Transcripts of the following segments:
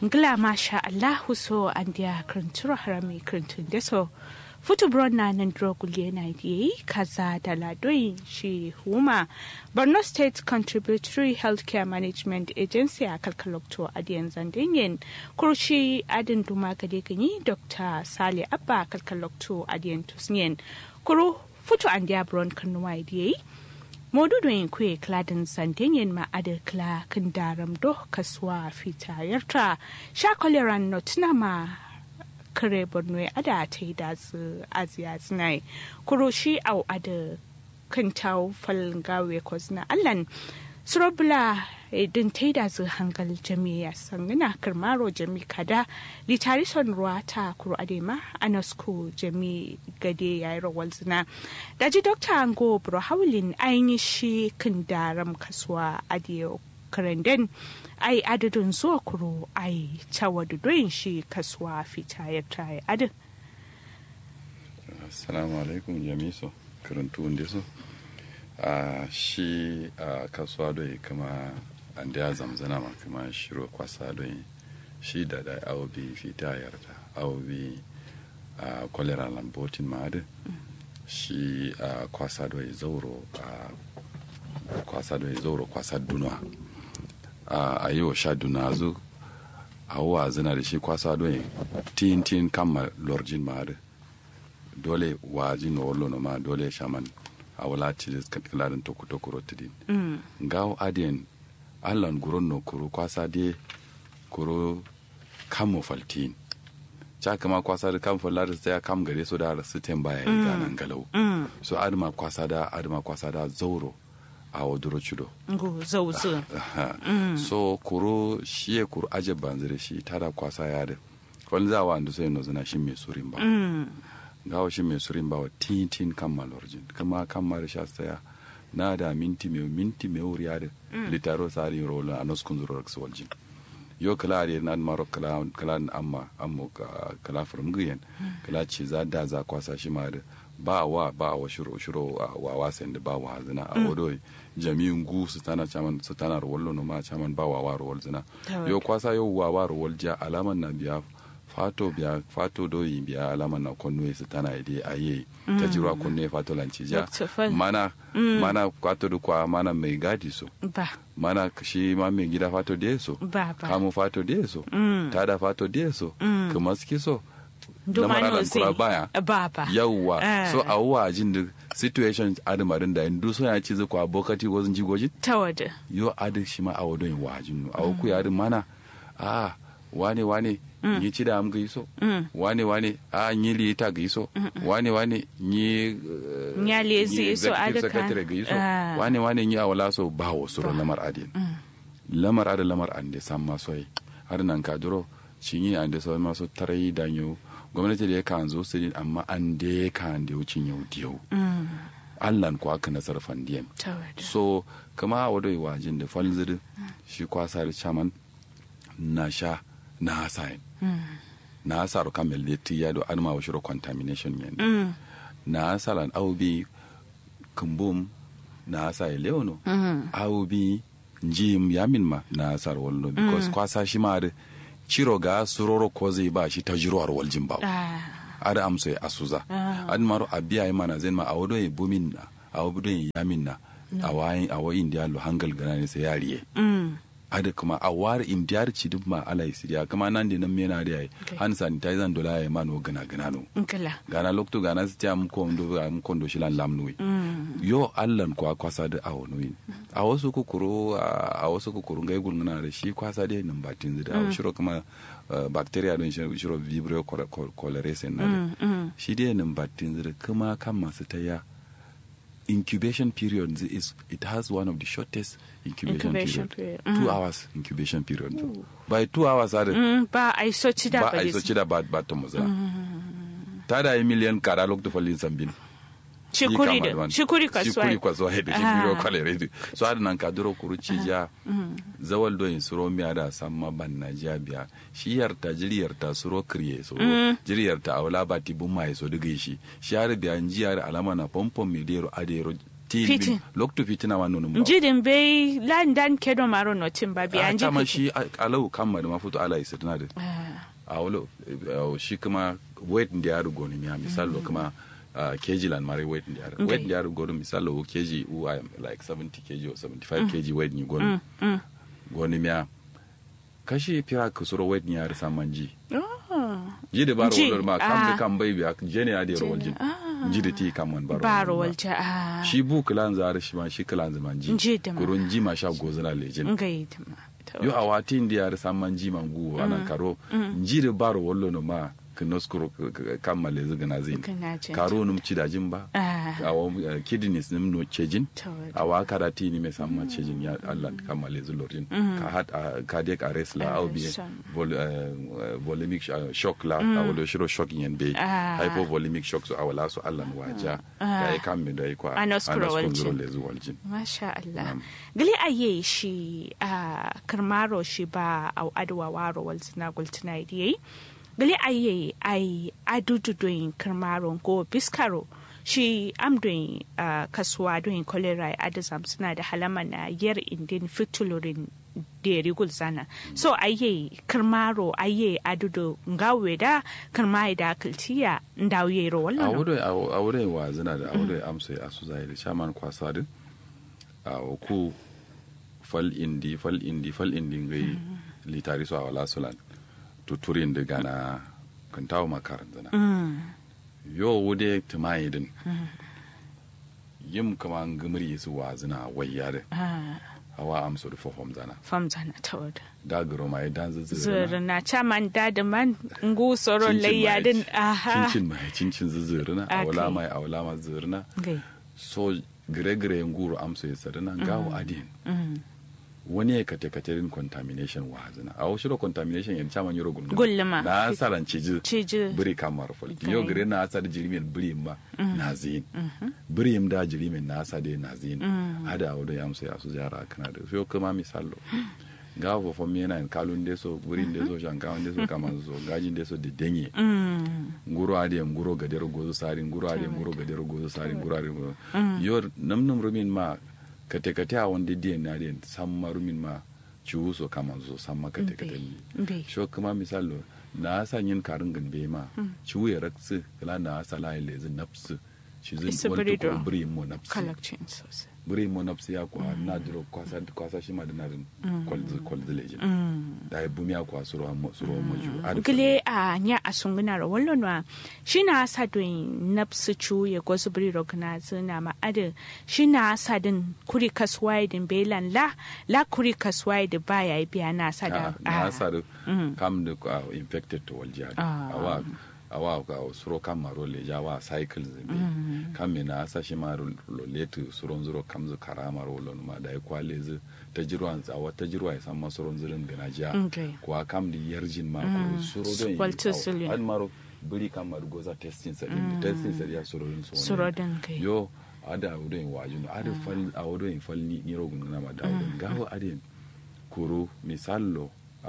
ngila masha allahu so an dia krinturo harami krintun deso futu bronna nan drogulye na yi kaza da ladoyin shi huma borno state contributory healthcare management agency a kalkalokto adiyan zandinyin kurshi adin duma gade ganyi dr sale abba kalkalokto adiyan tusniyen kuru futu an dia bron kanuwa yi modudoyin kuye kladin santenyen ma'adar kla kan daram do kasuwa fita yarta sha koleran notina ma kare borno ada ta yi da su aziya zinai kuro shi au ada kan tau falin gawe ko zina allan surobula din ta yi da su hangal jami'a sangina kirmaro jami kada litari son ruwa ta kuro adema anasko jami gade ya yi rawar zina daji dokta ango bro haulin ainihin shi kan daram kasuwa adiyo karanden ai adadin zuwa kuro ai cawa doyin shi kasuwa fita ya tayi adin assalamu alaikum jamiso karantu wanda so a shi a kasuwa doyi kama an da zamzana ma kama shiro kwasa doyi shi da da awobi fita yarda awobi a kwalera lambotin ma adin shi a kwasa doyi zauro a kwasa doyi zauro kwasa dunwa a yi wa sha duna zu a wa zina da shi kwasa don tin tin kama lorjin ma da dole waji no wallo no ma dole shaman a wala ci kilarin toku toku rotidin ngawo adien allan guron no kuro kwasa de kuro kamo faltin cha kama kwasa da kam fallar sai kam gare so da su tem baya yi ganan galau so adama kwasa da adama kwasa da zauro a waduro cido zauzu so kuro shi ya kuro aje banzire shi tada kwasa ya da wani za wa andu sai no zina shi mai surin ba gawo shi mai surin ba wa tin tin kan malorjin kuma kan mara sha saya na da minti mai minti mai wuri ya da litaro sari rola a noskun zuro raksu waljin yo kala ari na maro kala kala amma amma kala furmgiyen kala ce za da za kwasa shi ma da ba wa ba wa shiro shiro wa wasan da ba wa zina a wado jami'in gu su tana chaman su tana rawallo no ma chaman ba wa wa rawal zina yo kwasa yo wa wa rawal ja alaman na biya fato biya fato do yi biya alaman na konno su tana ide aye ta jirwa konno fato lanci ja mana mana kwato da kwa mana mai gadi so ba mana shi ma mai gida fato da so ba ba kamu fato da so tada fato da so kuma ski so Dumano kura baya Baba. yawwa Ah. so a wuwa jin da situation adamarin da indu so ya ci zakwa bokati wazin jigojin ta wada yo adi shi ma a wadon wajin a wuku ya adin mana a wane wane yi ci da am ga iso wane wane a yi li ta ga iso wane wane yi Nya lezi iso adi kan. secretary ga iso Ah. wane wane yi a wala so ba wa suro lamar adin lamar adin lamar an de san ma soyi har nan ka duro shi yi an de so ma so tarai da yau gwamnati da ya kan zo su din amma an de kan da wucin yau diyau allan ko aka nasar fandiyan ta wada so kama a wadai wajin da falzir shi kwasa da chaman na sha na hasayin na hasaru kamel da tiya do anma wa shiro contamination yen na hasalan aubi kumbum na hasayi leono aubi njim yamin ma na hasar wallo because kwasa shi ma da ciro ga suroro ko zai ba shi ta jiruwar waljin ba ah ada amso ya asuza an maro abiya yi mana zai ma a wado ya bumin na a wado ya yamin na a wayin a wayin da lo hangal gana ne sai yariye mm ada kuma a war indiyar ci duk ma ala isiriya kuma nan da nan mena da yayi Okay. han sanitizer dola ya mano gana gana no nkala gana lokto gana su ta mu ko ndo am ko ndo shilan lamnui yo allan kwa kwasa da awo noyin a wasu kukuru a wasu kukuru ngai gulngana da shi kwasa da nan batin zida a shiro kuma uh, bacteria don shiro shiro vibrio cholerae na da shi dai nan batin zida kuma kan masu taya incubation period is it has one of the shortest incubation, Incubation period, period. two hours incubation period by two hours are mm ba ai so ci da ba ba a iso cida ba ba ta muza ta da yi miliyan kara lokta falin sambin shikuri da shikuri shikuri kasuwa kwaso da shi biro kwalere da so har nan ka duro kuru ci ja zawal do in suro miya da samma ban na ja biya shi yarta jiri yarta suro kriye so jiri yarta awla ba ti bun mai so diga shi shi har biya ji har alama na pompom mi dero adero fitin Fitin. loktu fitina wa nunun ba njidin bai landan kedo maro notin ba biya a nji tama fitin. shi a- alau kamma da mafuto ala isa tana da Ah, a wolo eh, shi kuma weight da ya rugo ni miya misalo kuma uh, kg lan mare weight da ya rugo Okay. weight da ya rugo ni misalo wo kg u I am like 70 kg or 75 kg weight ni goni mm. goni miya kashi pira kusuro weight ni ya risa manji Oh, ji da baro Ji, wolo ma kam da ah. kam bai biya jene ya da rawal jin ah. ji da ti kam man baro baro wolo ma. walja a shi bu kilan zare shi ma shi kilan zaman ji Ji da ma. kurun ji ma sha gozana lejin ngai tama yo a wati ndi yare samman ji mangu ana karo njire baro wollo no ma kinoskuro kammale zigana zin Kana jin karo num cidajin ba Ah. awo uh, kidneys nim no cejin Tawad. awa karati ni me samma cejin ya Allah kammale zulorin ka hat uh, cardiac arrest la au bi son. vol, uh, volemic sh- uh, shock la awo do shiro shock yen be Ah. hypovolemic shock so awala so Allah waja da ya kamme da ya kwa Anoskuro waljin. anoskuro lezu waljin Masha Allah. Na'am. Gali aye shi a karmaro shi ba a adwa waro wal sina gultina idiyai. Gali aye ai adudu doin karmaro ko biskaro shi am doin ah, kasuwa doin kolera adazam suna da halama na yar indin fitulurin deri gulzana so aye karmaro aye adudu ngawe da karmai da kiltiya ndawiye ro a wallan wurin a wurin wa zina da a wurin amsa a su zahiri shaman kwasa din a ku fal indi fal indi fal indi ngai litari so a wala sulan tuturin da gana kan tawo makaran zina mm. yo wude tumayi din yim kama ngimri su wa zina wayya da ah, hawa amsa da fofom zana famzana tawada da garo mai dan zuzura zuru na caman da man ngu soron layyadin aha cincin mai cincin zuzura na Akai. awala mai awala ma zurna gai so gire-gire nguru amsa ya sarina gawo adin mm. wani ya kate katerin contamination wa hazina a wasu contamination yan chaman yoro gulma Gulma. na asaran ciji ciji biri kamar fol Okay. yo gire na asar jirimin biri ma na zin biri im da jirimin na asa de na zin hada awdo ya amsa ya su jara kana da so kuma misalo gawo fo mi na kalun de so buri de so shankawan de so kaman so gajin de so de denye mm. nguro ade nguro gadero gozo sari nguro ade nguro gadero gozo sari nguro ade nguro yo nam nam rumin ma kate kate a wonde die na den samma rumin ma ciwu so kama zo samma kate kate ni Mbe. sho kuma misalo na sa yin karin ganbe ma ciwu ya raksu kala na sa la ile zin nafsu shi Isa zin wani birido. ko biri mo nafsu kalakcin sosai biri mo nafsu ya kwa na duro kwasa kwasa shi ma da na din kwalzi kwalzi lejin mm. da ya bumi ya kwa suro mo suro mo ju Adi gile a nya a sunguna ro wallo no shi na sa doin napsu chu ya gozu bri ro kana zina ma ade shi na sa din kuri kaswai din belan la la kuri kaswai da baya biya na sa da na ah, sar kam da uh, infected to walja Ah. awa awa ka suro kam maro le ja wa cycle zimbe kam me na sa shi maro lo letu suro zuro kam zu kara maro lo ma da kwa le zu ta jirwan za wa ta jirwa san ma suro zurin gana ja Okay. kwa kam di yarjin ma ko suro don Walter Sullivan. an maro buri kam maro goza testing sa din testing sa ya suro din so Suro din kai. yo ada wurin wajin ada fal a wurin fal ni ni rogun na ma da wurin gawo adin kuro misallo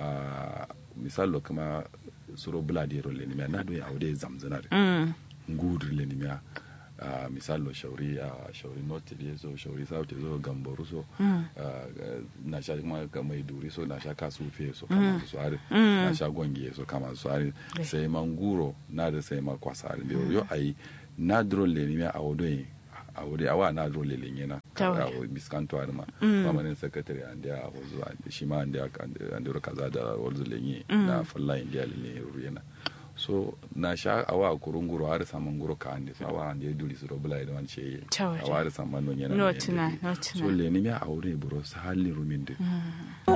a misallo kama suro buladero lenimia na do ya aude zamzana mm. ngudur lenimia a misallo shauri a shauri north da so shauri south da so gamboru so ah, na sha kuma ga mai duri so na sha kasu fe so kama su are na sha gonge so kama su are sai manguro na da sai ma kwasa are yo ai na dro lenimia aude awuri awa na dro lelen na Tawai. a biskanto har ma mamanin sakatare an da a zuwa shi ma an da an da kaza da wanzu lenye na falla india lenye yana so na sha awa kurunguro har saman guro ka ande so awa ande duri su robula idan an ce Tawai. awa har saman non yana No ne tuna, yende. no tuna. so leni mi aure buro sa halin rumin de